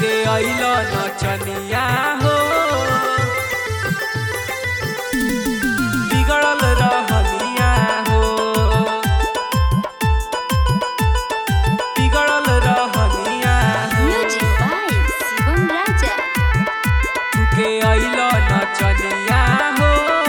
के अइल नचनिया हो बिगड़ल रहनिया हो बिगड़ल रहनिया हो Music by Shivam Raja. तू के अइल नचनिया हो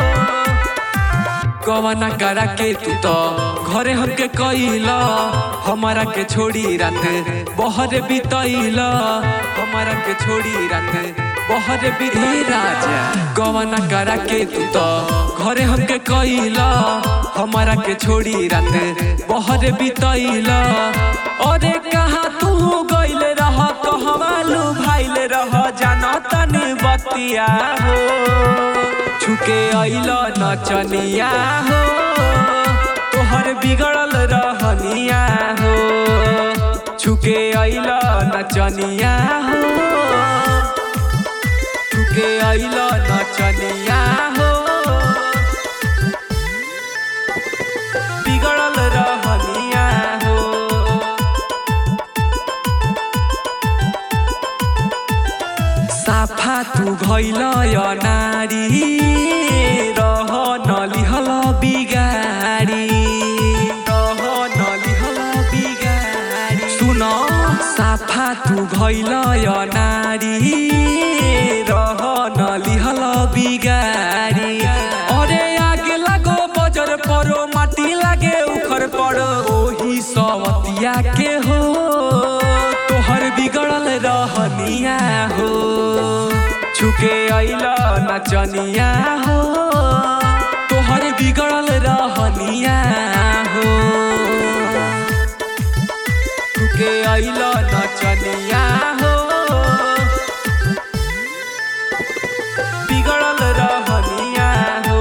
कवना करा के तू तो घरे हमके कइल हमारा के छोड़ी रात बहर बितइल हमारा के छोड़ी रात बहर बितई राजा कवना करा के तू तो घरे हमके कइल हमारा के छोड़ी रात बहर बितइल अरे कहाँ तू गइल रह कहवा लू भाइल रह जाना तनी बतिया हो छुके अइल नचनिया हो तोहर बिगड़ल रहनिया हो छुके अइल नचनिया हो छुके अइल नचनिया हो बिगड़ल रहनिया हो साफा तू भइल नारी रह नलिहल बिगारी रह नलिहल बिगारी सुन साफा तू भइल नारी रह नलिहल बिगारी अरे आगे लागो बजर परो माटी लागे उखर पड़ो ओही सवतिया के हो तोहर बिगड़ल रहनिया हो छुके अइल नचनिया हो तोहर बिगड़ल रहनिया हो छुके अइल नचनिया हो बिगड़ल रहनिया हो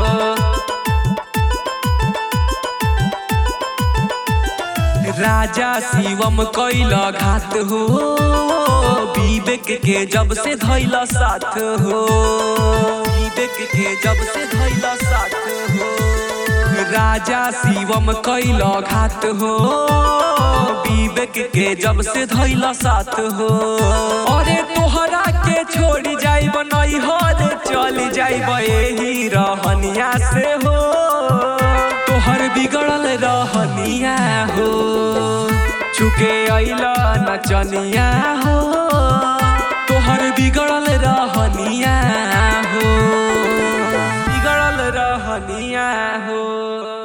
राजा शिवम कैल घात हो विवेक के जब से धैल साथ हो विवेक के जब से धैल साथ हो राजा शिवम कैल घात हो विवेक के जब से धैल साथ हो अरे तोहरा के छोड़ी जाइब नैहर चल जाइब एही रहनिया से हो तोहर बिगड़ल रहनिया हो चुके अइल नचनिया हो तोहर बिगड़ल रहनिया हो बिगड़ल रहनिया हो